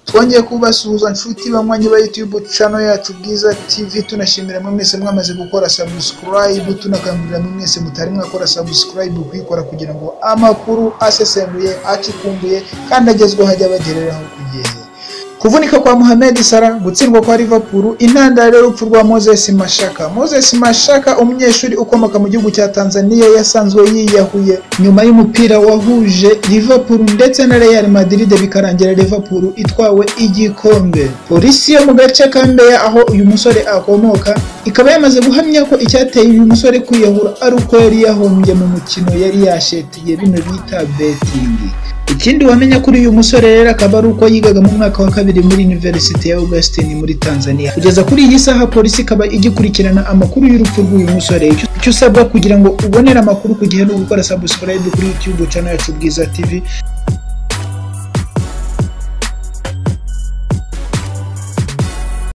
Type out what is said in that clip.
twongeye kubasuhuza nshuti banywanyi ba YouTube channel yacu Bwiza TV tunashimira mwe mwese mwamaze gukora subscribe tunakangurira mwe mwese mutari mwakora subscribe kuyikora kugira ngo amakuru asesenguye acukumbuye kandi agezweho ajya abagereraho ku gihe kuvunika kwa Mohamed Salah gutsindwa kwa Liverpool intandaro y'urupfu rwa Moses Mashaka Moses Mashaka umunyeshuri ukomoka mu gihugu cya Tanzania yasanzwe yiyahuye nyuma y'umupira wahuje Liverpool ndetse na Real Madrid bikarangira Liverpool itwawe igikombe polisi yo mu gace ka Mbeya aho uyu musore akomoka ikaba yamaze guhamya ko icyateye uyu musore kwiyahura ari uko yari yahombye mu mukino yari yashetiye bino bita betingi ikindi wamenya kuri uyu musore rero akaba ari uko yigaga mu mwaka wa kabiri muri University ya Augustin muri Tanzania kugeza kuri iyi saha polisi ikaba igikurikirana amakuru y'urupfu rw'uyu musore icyo usabwa kugira ngo ubonere amakuru ku gihe no gukora subscribe kuri YouTube channel yacu Bwiza TV